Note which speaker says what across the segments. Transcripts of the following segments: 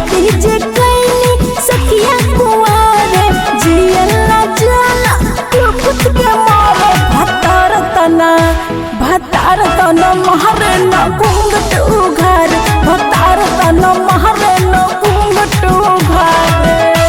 Speaker 1: गलती जे कैनी सखिया कुआरे जियला जाला लुकुत के मारे भतार तना भतार तना महरे न घूंघट उघार भतार तना महरे न घूंघट उघार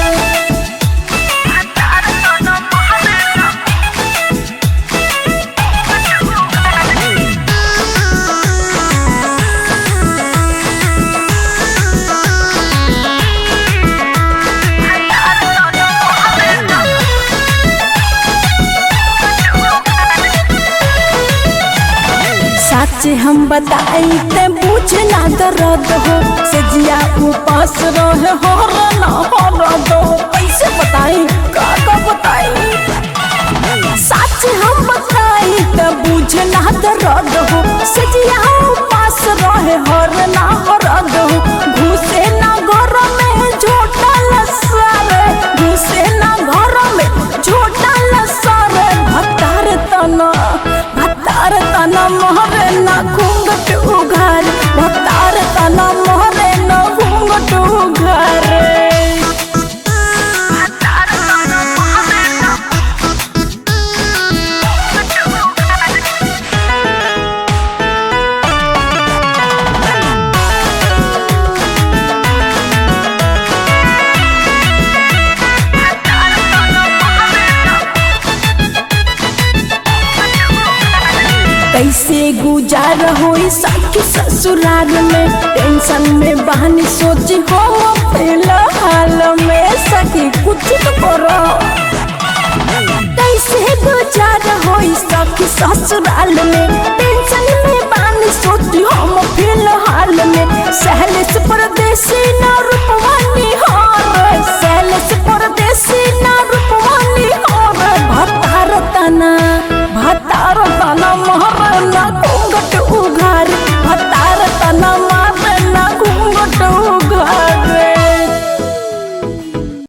Speaker 1: सच हम बताई ते बुझ ना दर्द हो सजिया उपास रहे हो ना हो दो कैसे बताई का का बताई सच हम बताई ते बुझ ना दर्द हो सजिया उपास रहे हो ना हो दो घुसे ना घर में झोटा लसारे घुसे ना घर में झोटा लसारे भतार तना भतार तना मोहरे ना घूंघट उघार भतार तना मोहरे ना घूंघट उघार कैसे गुजार होई सखी ससुराल में टेंशन में बहनी सोची हो फिलहाल में सखी कुछ तो करो कैसे गुजार होई सखी ससुराल में टेंशन में बहनी सोची हम फिलहाल में सहले से परदेसी न रूप